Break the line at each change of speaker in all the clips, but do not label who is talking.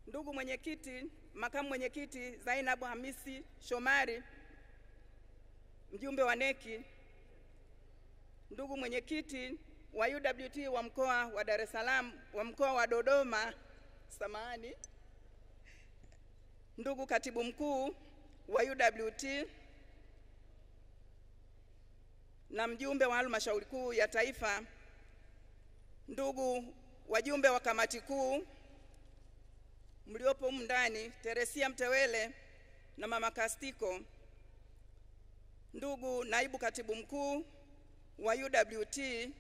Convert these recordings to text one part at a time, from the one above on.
ndugu mwenyekiti, makamu mwenyekiti Zainabu Hamisi Shomari, mjumbe wa neki, ndugu mwenyekiti wa UWT wa mkoa wa Dar es Salaam, wa mkoa wa Dodoma, samahani, ndugu katibu mkuu wa UWT na mjumbe wa halmashauri kuu ya taifa, ndugu wajumbe wa kamati kuu mliopo humu ndani, Teresia Mtewele na mama Kastiko, ndugu naibu katibu mkuu wa UWT,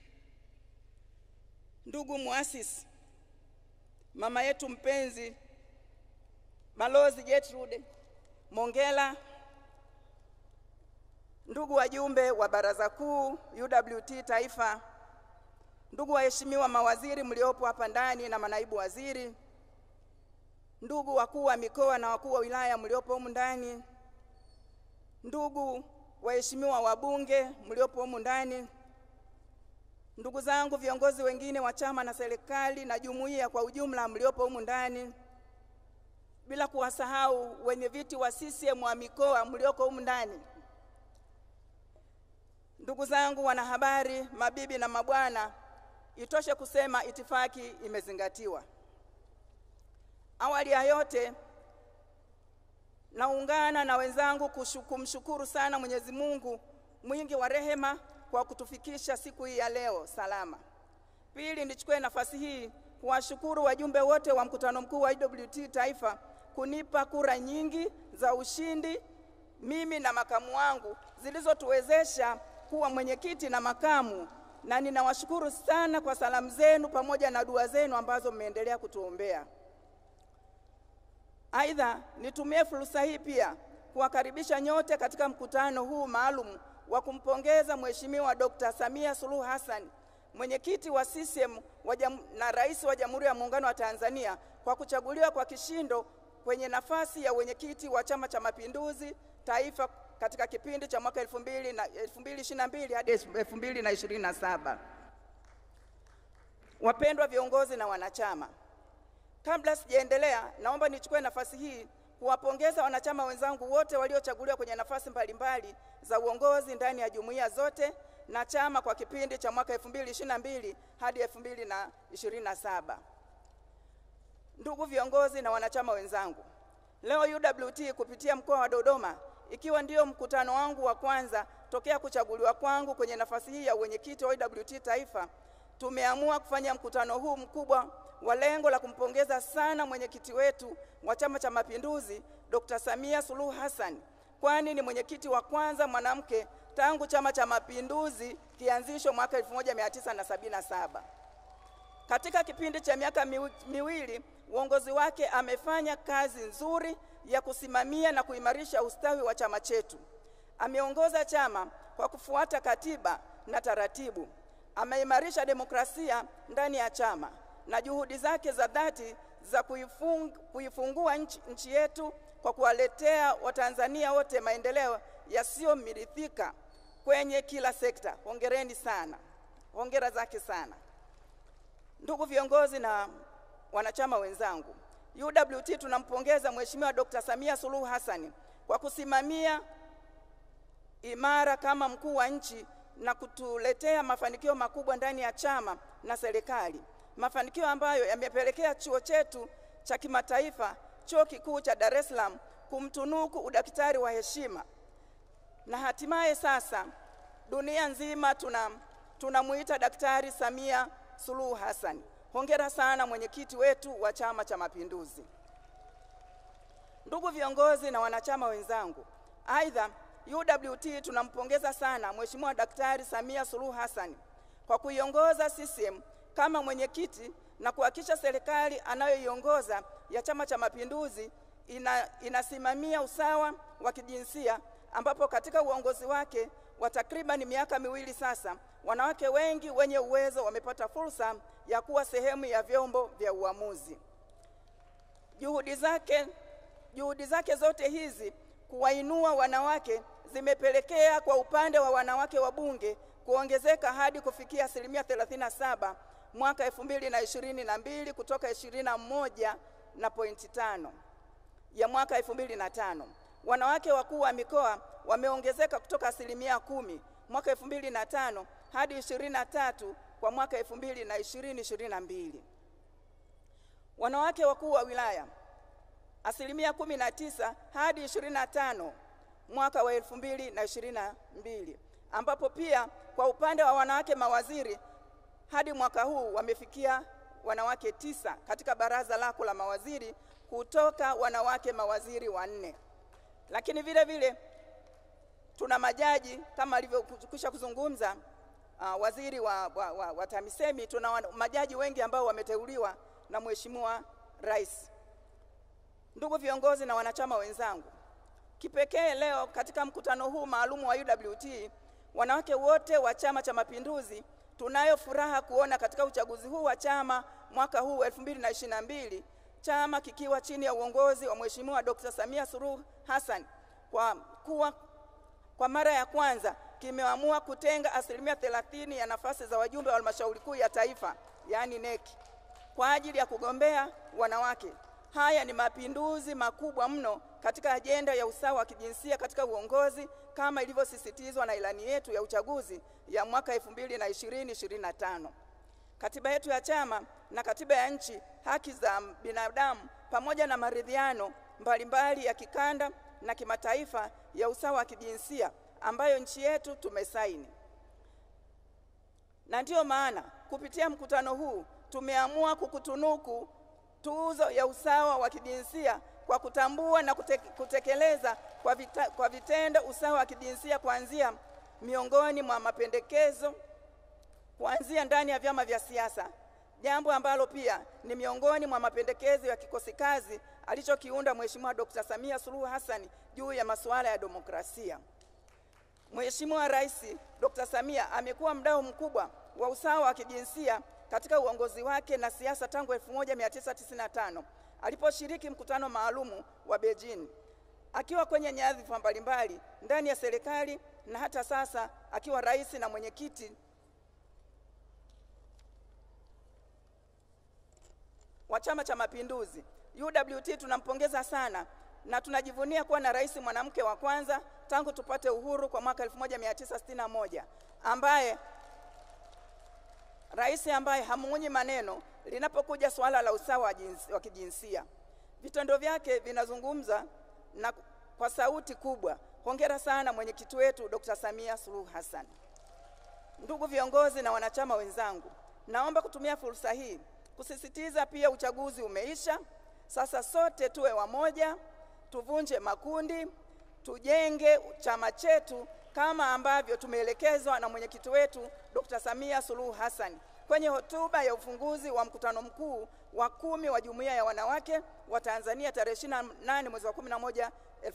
ndugu muasisi, mama yetu mpenzi Balozi Gertrude Mongela, ndugu wajumbe wa baraza kuu UWT taifa, ndugu waheshimiwa mawaziri mliopo hapa ndani na manaibu waziri, ndugu wakuu wa mikoa na wakuu wa wilaya mliopo humu ndani, ndugu waheshimiwa wabunge mliopo humu ndani, ndugu zangu viongozi wengine wa chama na serikali na jumuiya kwa ujumla mliopo humu ndani, bila kuwasahau wenye viti wa CCM wa mikoa mlioko humu ndani, ndugu zangu wanahabari, mabibi na mabwana, itoshe kusema itifaki imezingatiwa. Awali ya yote, naungana na wenzangu kumshukuru sana Mwenyezi Mungu mwingi wa rehema kwa kutufikisha siku hii ya leo salama. Pili, nichukue nafasi hii kuwashukuru wajumbe wote wa mkutano mkuu wa UWT taifa kunipa kura nyingi za ushindi mimi na makamu wangu zilizotuwezesha kuwa mwenyekiti na makamu, na ninawashukuru sana kwa salamu zenu pamoja na dua zenu ambazo mmeendelea kutuombea. Aidha, nitumie fursa hii pia kuwakaribisha nyote katika mkutano huu maalum wa kumpongeza Mheshimiwa Dr. Samia Suluhu Hassan, mwenyekiti wa CCM wa na rais wa Jamhuri ya Muungano wa Tanzania kwa kuchaguliwa kwa kishindo kwenye nafasi ya wenyekiti wa Chama cha Mapinduzi taifa katika kipindi cha mwaka 2022 hadi 2027. Wapendwa viongozi na wanachama, kabla sijaendelea, naomba nichukue nafasi hii kuwapongeza wanachama wenzangu wote waliochaguliwa kwenye nafasi mbalimbali za uongozi ndani ya jumuiya zote na chama kwa kipindi cha mwaka 2022 hadi 2027. Ndugu viongozi na wanachama wenzangu, leo UWT kupitia mkoa wa Dodoma, ikiwa ndio mkutano wangu wa kwanza tokea kuchaguliwa kwangu kwenye nafasi hii ya uwenyekiti wa UWT taifa, tumeamua kufanya mkutano huu mkubwa wa lengo la kumpongeza sana mwenyekiti wetu wa Chama cha Mapinduzi Dr. Samia Suluhu Hassan, kwani ni mwenyekiti wa kwanza mwanamke tangu Chama cha Mapinduzi kianzishwa mwaka 1977. Katika kipindi cha miaka miwili uongozi wake amefanya kazi nzuri ya kusimamia na kuimarisha ustawi wa chama chetu. Ameongoza chama kwa kufuata katiba na taratibu. Ameimarisha demokrasia ndani ya chama na juhudi zake za dhati za kuifung, kuifungua nchi, nchi yetu kwa kuwaletea Watanzania wote maendeleo yasiyomithika kwenye kila sekta. Hongereni sana, hongera zake sana. Ndugu viongozi na wanachama wenzangu, UWT tunampongeza Mheshimiwa Dr. Samia Suluhu Hassan kwa kusimamia imara kama mkuu wa nchi na kutuletea mafanikio makubwa ndani ya chama na serikali, mafanikio ambayo yamepelekea chuo chetu cha kimataifa, Chuo Kikuu cha Dar es Salaam, kumtunuku udaktari wa heshima, na hatimaye sasa dunia nzima tuna tunamuita Daktari Samia Suluhu Hassan. Hongera sana mwenyekiti wetu wa Chama cha Mapinduzi. Ndugu viongozi na wanachama wenzangu, aidha UWT tunampongeza sana Mheshimiwa Daktari Samia Suluhu Hassan kwa kuiongoza CCM kama mwenyekiti na kuhakikisha serikali anayoiongoza ya Chama cha Mapinduzi ina, inasimamia usawa wa kijinsia ambapo katika uongozi wake wa takriban miaka miwili sasa wanawake wengi wenye uwezo wamepata fursa ya kuwa sehemu ya vyombo vya uamuzi. Juhudi zake, juhudi zake zote hizi kuwainua wanawake zimepelekea kwa upande wa wanawake wa bunge kuongezeka hadi kufikia asilimia 37 mwaka 2022 kutoka 21 na pointi tano ya mwaka 2005. Wanawake wakuu wa mikoa wameongezeka kutoka asilimia kumi mwaka 2005 hadi 23 kwa mwaka 2020-2022. Wanawake wakuu wa wilaya asilimia 19 hadi 25 mwaka wa 2022, ambapo pia kwa upande wa wanawake mawaziri hadi mwaka huu wamefikia wanawake tisa katika baraza lako la mawaziri kutoka wanawake mawaziri wanne. Lakini vile vile tuna majaji kama alivyokwisha kuzungumza uh, waziri wa, wa, wa, wa TAMISEMI. Tuna majaji wengi ambao wameteuliwa na Mheshimiwa Rais. Ndugu viongozi na wanachama wenzangu, kipekee leo katika mkutano huu maalum wa UWT, wanawake wote wa Chama cha Mapinduzi tunayo furaha kuona katika uchaguzi huu wa chama mwaka huu 2022 chama kikiwa chini ya uongozi wa Mheshimiwa Dr. Samia Suluhu Hassan kwa kuwa kwa mara ya kwanza kimeamua kutenga asilimia 30 ya nafasi za wajumbe wa halmashauri kuu ya taifa yaani NEC kwa ajili ya kugombea wanawake. Haya ni mapinduzi makubwa mno katika ajenda ya usawa wa kijinsia katika uongozi kama ilivyosisitizwa na ilani yetu ya uchaguzi ya mwaka 2020-2025. Katiba yetu ya chama na katiba ya nchi, haki za binadamu pamoja na maridhiano mbalimbali ya kikanda na kimataifa ya usawa wa kijinsia ambayo nchi yetu tumesaini. Na ndiyo maana kupitia mkutano huu tumeamua kukutunuku tuzo ya usawa wa kijinsia kwa kutambua na kute, kutekeleza kwa, vita, kwa vitendo usawa wa kijinsia kuanzia miongoni mwa mapendekezo kuanzia ndani ya vyama vya siasa, jambo ambalo pia ni miongoni mwa mapendekezo ya kikosi kazi alichokiunda Mheshimiwa Dr. Samia Suluhu Hassan juu ya masuala ya demokrasia. Mheshimiwa Rais Dr. Samia amekuwa mdau mkubwa wa usawa wa kijinsia katika uongozi wake na siasa tangu 1995 aliposhiriki mkutano maalumu wa Beijing akiwa kwenye nyadhifa mbalimbali ndani ya serikali na hata sasa akiwa rais na mwenyekiti wa Chama cha Mapinduzi. UWT tunampongeza sana na tunajivunia kuwa na rais mwanamke wa kwanza tangu tupate uhuru kwa mwaka 1961 ambaye rais ambaye hamuunyi maneno linapokuja suala la usawa wa kijinsia. Vitendo vyake vinazungumza na kwa sauti kubwa. Hongera sana mwenyekiti wetu Dr. Samia Suluhu Hassan. Ndugu viongozi na wanachama wenzangu, naomba kutumia fursa hii kusisitiza pia uchaguzi umeisha. Sasa sote tuwe wamoja, tuvunje makundi, tujenge chama chetu kama ambavyo tumeelekezwa na mwenyekiti wetu Dr. Samia Suluhu Hassan kwenye hotuba ya ufunguzi wa mkutano mkuu wa kumi wa Jumuiya ya Wanawake wa Tanzania tarehe 28 mwezi wa 11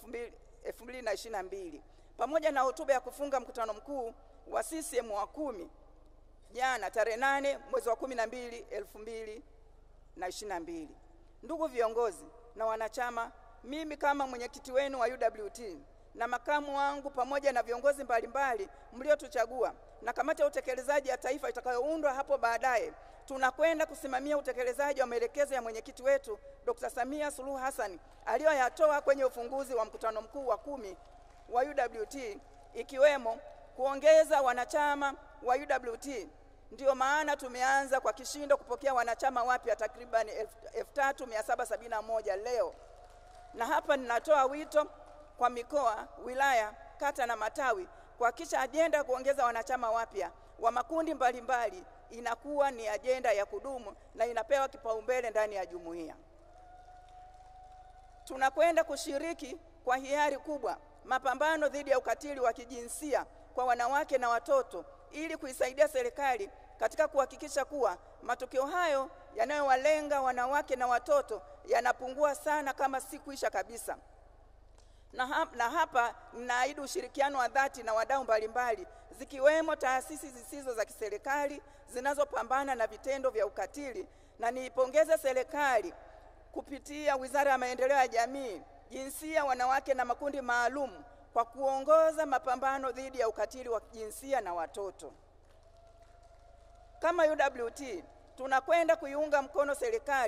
2022 pamoja na hotuba ya kufunga mkutano mkuu wa CCM wa kumi jana tarehe 8 mwezi wa 12 2022. Ndugu viongozi na wanachama, mimi kama mwenyekiti wenu wa UWT na makamu wangu pamoja na viongozi mbalimbali mliotuchagua na kamati ya utekelezaji ya taifa itakayoundwa hapo baadaye, tunakwenda kusimamia utekelezaji wa maelekezo ya mwenyekiti wetu Dr. Samia Suluhu Hassan aliyoyatoa kwenye ufunguzi wa mkutano mkuu wa kumi wa UWT ikiwemo kuongeza wanachama wa UWT. Ndiyo maana tumeanza kwa kishindo kupokea wanachama wapya takriban 3771 leo, na hapa ninatoa wito kwa mikoa, wilaya, kata na matawi kuhakikisha ajenda ya kuongeza wanachama wapya wa makundi mbalimbali mbali, inakuwa ni ajenda ya kudumu na inapewa kipaumbele ndani ya jumuiya. Tunakwenda kushiriki kwa hiari kubwa mapambano dhidi ya ukatili wa kijinsia kwa wanawake na watoto ili kuisaidia serikali katika kuhakikisha kuwa matukio hayo yanayowalenga wanawake na watoto yanapungua sana kama si kuisha kabisa. Na, hap, na hapa ninaahidi ushirikiano wa dhati na wadau mbalimbali zikiwemo taasisi zisizo za kiserikali zinazopambana na vitendo vya ukatili, na niipongeze serikali kupitia Wizara ya Maendeleo ya Jamii, Jinsia, Wanawake na Makundi Maalum kwa kuongoza mapambano dhidi ya ukatili wa jinsia na watoto. Kama UWT tunakwenda kuiunga mkono serikali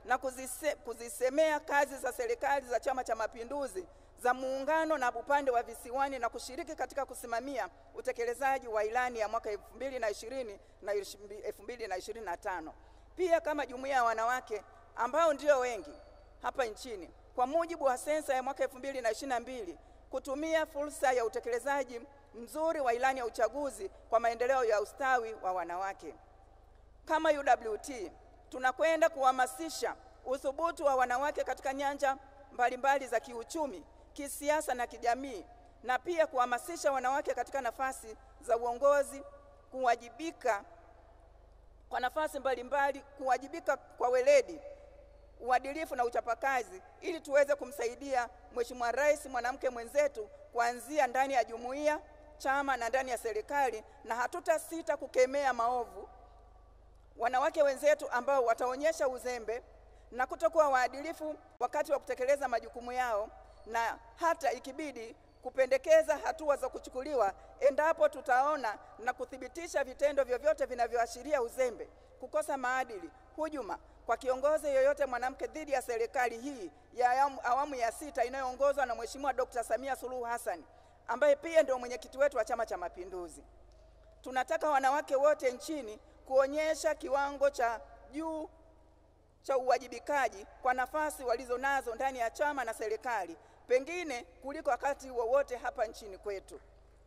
na kuzise, kuzisemea kazi za serikali za Chama cha Mapinduzi za muungano na upande wa visiwani na kushiriki katika kusimamia utekelezaji wa ilani ya mwaka 2020 na 2025. Pia kama jumuiya ya wanawake ambao ndio wengi hapa nchini, kwa mujibu wa sensa ya mwaka 2022, kutumia fursa ya utekelezaji mzuri wa ilani ya uchaguzi kwa maendeleo ya ustawi wa wanawake. Kama UWT tunakwenda kuhamasisha uthubutu wa wanawake katika nyanja mbalimbali za kiuchumi, kisiasa na kijamii, na pia kuhamasisha wanawake katika nafasi za uongozi, kuwajibika kwa nafasi mbalimbali, kuwajibika kwa weledi, uadilifu na uchapakazi, ili tuweze kumsaidia Mheshimiwa Rais mwanamke mwenzetu kuanzia ndani ya jumuiya, chama na ndani ya serikali, na hatutasita kukemea maovu wanawake wenzetu ambao wataonyesha uzembe na kutokuwa waadilifu wakati wa kutekeleza majukumu yao, na hata ikibidi kupendekeza hatua za kuchukuliwa endapo tutaona na kuthibitisha vitendo vyovyote vinavyoashiria uzembe, kukosa maadili, hujuma kwa kiongozi yoyote mwanamke dhidi ya serikali hii ya awamu ya sita inayoongozwa na Mheshimiwa Dr. Samia Suluhu Hassan ambaye pia ndio mwenyekiti wetu wa Chama cha Mapinduzi. Tunataka wanawake wote nchini kuonyesha kiwango cha juu cha uwajibikaji kwa nafasi walizonazo ndani ya chama na serikali, pengine kuliko wakati wowote hapa nchini kwetu.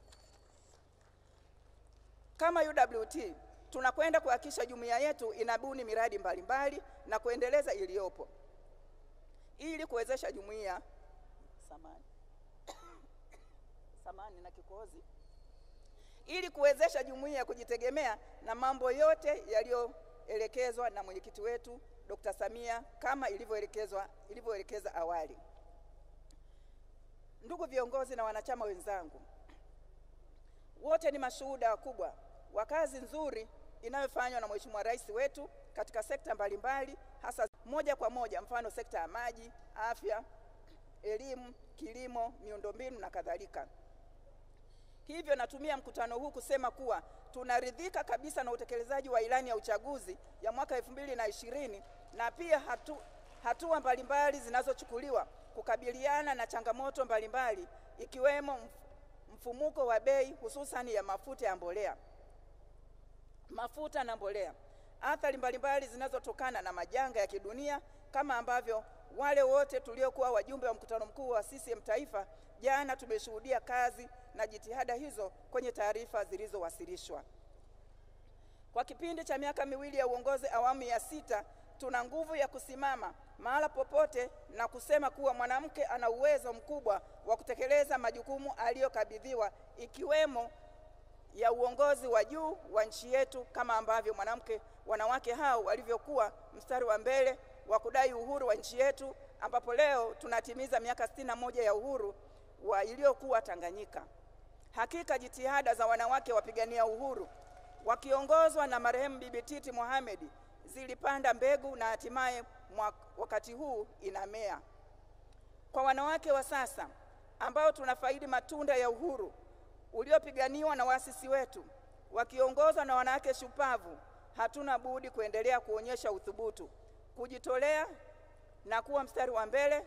Kama UWT tunakwenda kuhakikisha jumuiya yetu inabuni miradi mbalimbali na kuendeleza iliyopo ili kuwezesha jumuiya samani samani na kikohozi ili kuwezesha jumuiya kujitegemea na mambo yote yaliyoelekezwa na mwenyekiti wetu Dr. Samia kama ilivyoelekezwa ilivyoelekeza awali. Ndugu viongozi na wanachama wenzangu, wote ni mashuhuda wakubwa wa kazi nzuri inayofanywa na Mheshimiwa Rais wetu katika sekta mbalimbali, hasa moja kwa moja, mfano sekta ya maji, afya, elimu, kilimo, miundombinu na kadhalika. Hivyo natumia mkutano huu kusema kuwa tunaridhika kabisa na utekelezaji wa ilani ya uchaguzi ya mwaka elfu mbili na ishirini na pia hatu, hatua mbalimbali zinazochukuliwa kukabiliana na changamoto mbalimbali ikiwemo mfumuko wa bei hususani ya mafuta ya mbolea mafuta na mbolea, athari mbalimbali zinazotokana na majanga ya kidunia kama ambavyo wale wote tuliokuwa wajumbe wa mkutano mkuu wa CCM Taifa jana tumeshuhudia kazi na jitihada hizo kwenye taarifa zilizowasilishwa. Kwa kipindi cha miaka miwili ya uongozi awamu ya sita, tuna nguvu ya kusimama mahala popote na kusema kuwa mwanamke ana uwezo mkubwa wa kutekeleza majukumu aliyokabidhiwa ikiwemo ya uongozi wa juu wa nchi yetu kama ambavyo mwanamke wanawake hao walivyokuwa mstari wa mbele wa kudai uhuru wa nchi yetu ambapo leo tunatimiza miaka sitini na moja ya uhuru wa iliyokuwa Tanganyika. Hakika jitihada za wanawake wapigania uhuru wakiongozwa na marehemu Bibi Titi Mohamed zilipanda mbegu na hatimaye wakati huu inamea. Kwa wanawake wa sasa ambao tunafaidi matunda ya uhuru uliopiganiwa na waasisi wetu wakiongozwa na wanawake shupavu, hatuna budi kuendelea kuonyesha uthubutu, kujitolea na kuwa mstari wa mbele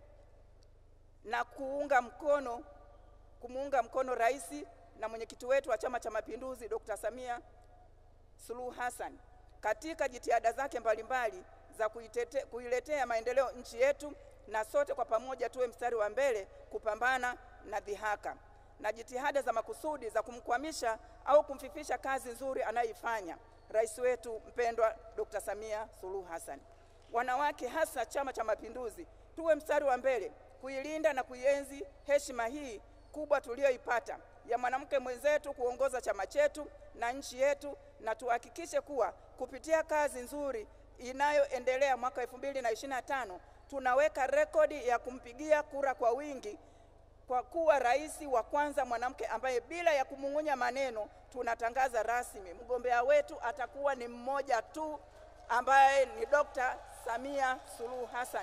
na kuunga mkono kumuunga mkono rais na mwenyekiti wetu wa Chama cha Mapinduzi Dr. Samia Suluhu Hassan katika jitihada zake mbalimbali za kuitete, kuiletea maendeleo nchi yetu, na sote kwa pamoja tuwe mstari wa mbele kupambana na dhihaka na jitihada za makusudi za kumkwamisha au kumfifisha kazi nzuri anayoifanya rais wetu mpendwa Dr. Samia Suluhu Hassan. Wanawake hasa Chama cha Mapinduzi tuwe mstari wa mbele kuilinda na kuienzi heshima hii kubwa tuliyoipata ya mwanamke mwenzetu kuongoza chama chetu na nchi yetu, na tuhakikishe kuwa kupitia kazi nzuri inayoendelea mwaka 2025 tunaweka rekodi ya kumpigia kura kwa wingi kwa kuwa rais wa kwanza mwanamke ambaye bila ya kumung'unya maneno tunatangaza rasmi mgombea wetu atakuwa ni mmoja tu ambaye ni Dr. Samia Suluhu Hassan.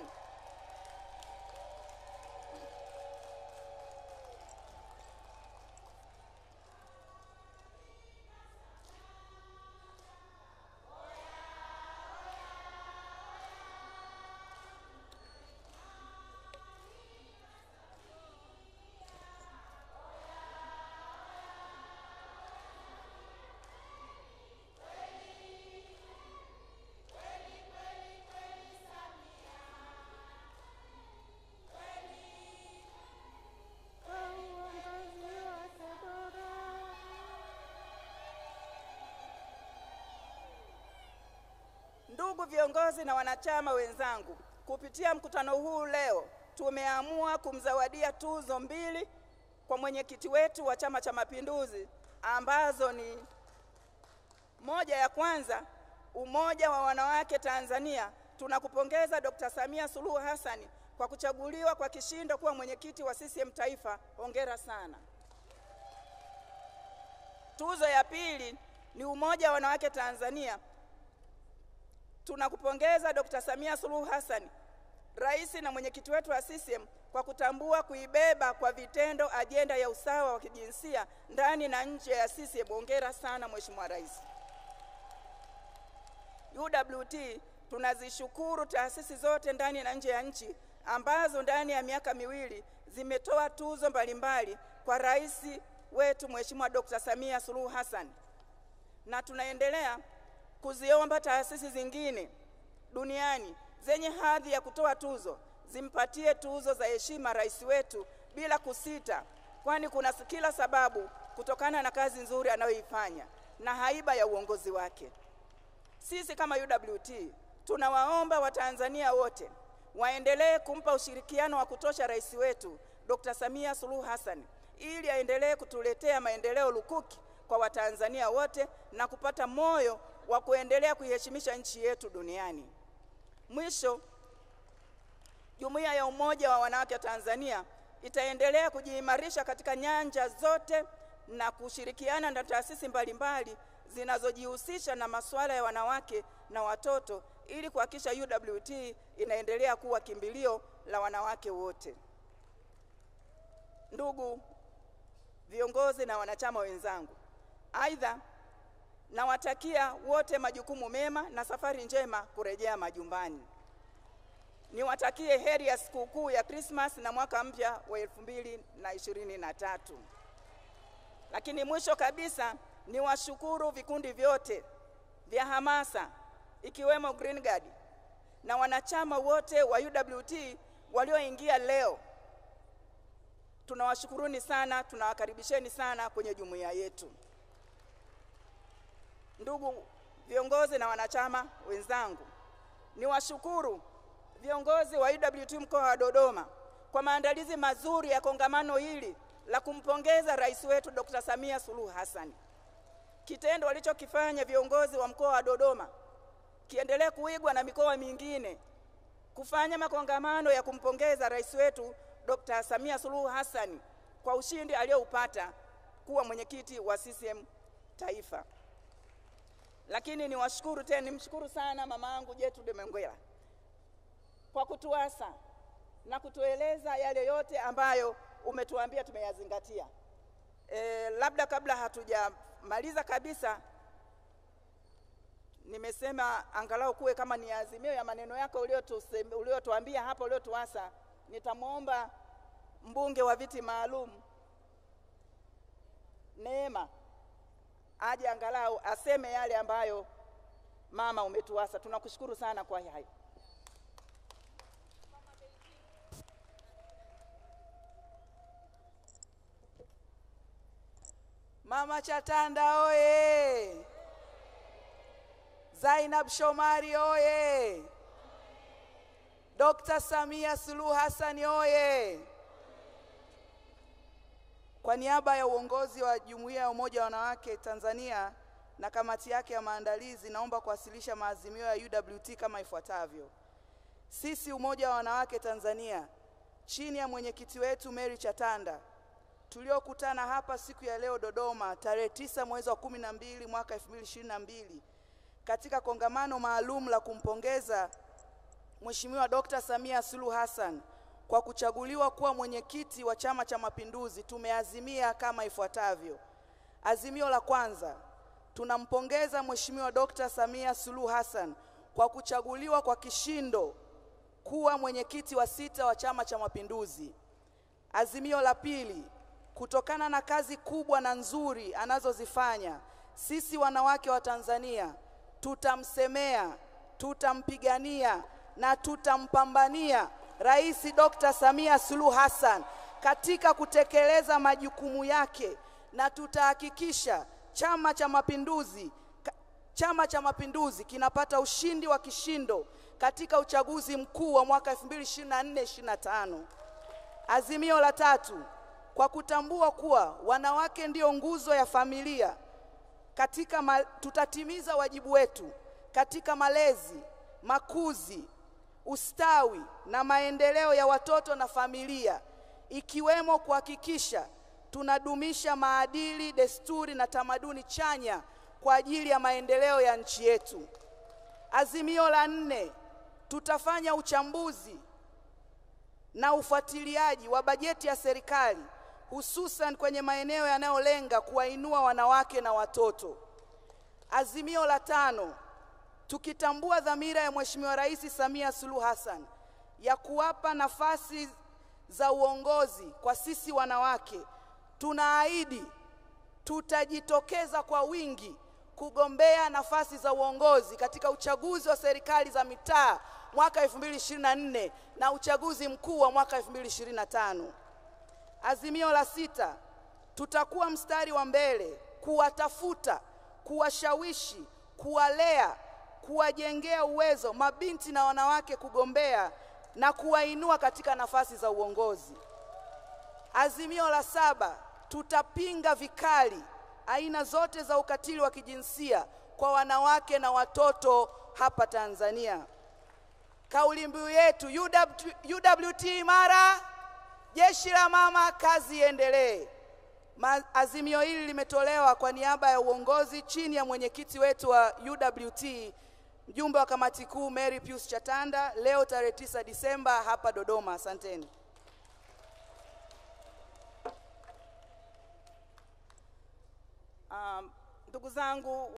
Ndugu viongozi na wanachama wenzangu, kupitia mkutano huu leo tumeamua kumzawadia tuzo mbili kwa mwenyekiti wetu wa Chama cha Mapinduzi ambazo ni moja ya kwanza, Umoja wa Wanawake Tanzania, tunakupongeza Dr. Samia Suluhu Hassan kwa kuchaguliwa kwa kishindo kuwa mwenyekiti wa CCM Taifa. Hongera sana. Tuzo ya pili ni Umoja wa Wanawake Tanzania, tunakupongeza Dr. Samia Suluhu Hassan, rais na mwenyekiti wetu wa CCM kwa kutambua kuibeba kwa vitendo ajenda ya usawa wa kijinsia ndani na nje ya CCM. Hongera sana Mheshimiwa Rais. UWT tunazishukuru taasisi zote ndani na nje ya nchi ambazo ndani ya miaka miwili zimetoa tuzo mbalimbali kwa rais wetu Mheshimiwa Dr. Samia Suluhu Hassan, na tunaendelea kuziomba taasisi zingine duniani zenye hadhi ya kutoa tuzo zimpatie tuzo za heshima rais wetu bila kusita, kwani kuna kila sababu kutokana na kazi nzuri anayoifanya na haiba ya uongozi wake. Sisi kama UWT tunawaomba Watanzania wote waendelee kumpa ushirikiano wa kutosha rais wetu Dr. Samia Suluhu Hassan ili aendelee kutuletea maendeleo lukuki kwa Watanzania wote na kupata moyo wa kuendelea kuiheshimisha nchi yetu duniani. Mwisho, Jumuiya ya Umoja wa Wanawake wa Tanzania itaendelea kujiimarisha katika nyanja zote na kushirikiana na taasisi mbalimbali zinazojihusisha na masuala ya wanawake na watoto ili kuhakikisha UWT inaendelea kuwa kimbilio la wanawake wote. Ndugu viongozi na wanachama wenzangu, aidha nawatakia wote majukumu mema na safari njema kurejea majumbani. Niwatakie heri ya sikukuu ya Krismas na mwaka mpya wa elfu mbili na ishirini na tatu. Lakini mwisho kabisa niwashukuru vikundi vyote vya hamasa ikiwemo Green Guard na wanachama wote wa UWT walioingia leo. Tunawashukuruni sana, tunawakaribisheni sana kwenye jumuiya yetu. Ndugu viongozi na wanachama wenzangu, niwashukuru viongozi wa UWT mkoa wa Dodoma kwa maandalizi mazuri ya kongamano hili la kumpongeza rais wetu Dr. Samia Suluhu Hassan. Kitendo walichokifanya viongozi wa mkoa wa Dodoma kiendelee kuigwa na mikoa mingine kufanya makongamano ya kumpongeza rais wetu Dr. Samia Suluhu Hassan kwa ushindi alioupata kuwa mwenyekiti wa CCM Taifa. Lakini niwashukuru tena, nimshukuru sana mama yangu Gertrude Mengwela kwa kutuasa na kutueleza yale yote ambayo umetuambia tumeyazingatia. E, labda kabla hatujamaliza kabisa, nimesema angalau kuwe kama ni azimio ya maneno yako uliotuambia hapa, uliotuasa. Nitamwomba mbunge wa viti maalum Neema aje angalau aseme yale ambayo mama umetuasa. Tunakushukuru sana kwa hayo.
Mama Chatanda oye! Zainab Shomari oye! Dr. Samia Suluhu Hassan oye! Kwa niaba ya uongozi wa Jumuiya ya Umoja wa Wanawake Tanzania na kamati yake ya maandalizi, naomba kuwasilisha maazimio ya UWT kama ifuatavyo. Sisi Umoja wa Wanawake Tanzania chini ya mwenyekiti wetu Mary Chatanda tuliokutana hapa siku ya leo Dodoma tarehe tisa mwezi wa kumi na mbili mwaka 2022 katika kongamano maalum la kumpongeza Mheshimiwa Dr. Samia Suluhu Hassan kwa kuchaguliwa kuwa mwenyekiti wa Chama cha Mapinduzi, tumeazimia kama ifuatavyo. Azimio la kwanza, tunampongeza Mheshimiwa Dr. Samia Suluhu Hassan kwa kuchaguliwa kwa kishindo kuwa mwenyekiti wa sita wa Chama cha Mapinduzi. Azimio la pili, kutokana na kazi kubwa na nzuri anazozifanya, sisi wanawake wa Tanzania tutamsemea, tutampigania na tutampambania Rais Dr. Samia Suluhu Hassan katika kutekeleza majukumu yake na tutahakikisha Chama cha Mapinduzi Chama cha Mapinduzi kinapata ushindi wa kishindo katika uchaguzi mkuu wa mwaka 2024-2025. Azimio la tatu, kwa kutambua kuwa wanawake ndio nguzo ya familia katika ma, tutatimiza wajibu wetu katika malezi, makuzi, ustawi na maendeleo ya watoto na familia, ikiwemo kuhakikisha tunadumisha maadili, desturi na tamaduni chanya kwa ajili ya maendeleo ya nchi yetu. Azimio la nne, tutafanya uchambuzi na ufuatiliaji wa bajeti ya serikali hususan kwenye maeneo yanayolenga kuwainua wanawake na watoto. Azimio la tano, tukitambua dhamira ya Mheshimiwa Rais Samia Suluhu Hassan ya kuwapa nafasi za uongozi kwa sisi wanawake, tunaahidi tutajitokeza kwa wingi kugombea nafasi za uongozi katika uchaguzi wa serikali za mitaa mwaka 2024 na uchaguzi mkuu wa mwaka 2025. Azimio la sita, tutakuwa mstari wa mbele kuwatafuta, kuwashawishi, kuwalea, kuwajengea uwezo mabinti na wanawake kugombea na kuwainua katika nafasi za uongozi. Azimio la saba, tutapinga vikali aina zote za ukatili wa kijinsia kwa wanawake na watoto hapa Tanzania. Kauli mbiu yetu UWT, UWT imara, jeshi la mama, kazi iendelee. Azimio hili limetolewa kwa niaba ya uongozi chini ya mwenyekiti wetu wa UWT, mjumbe wa kamati kuu Mary Pius Chatanda, leo tarehe 9 Disemba hapa Dodoma. Asanteni.
Um, ndugu zangu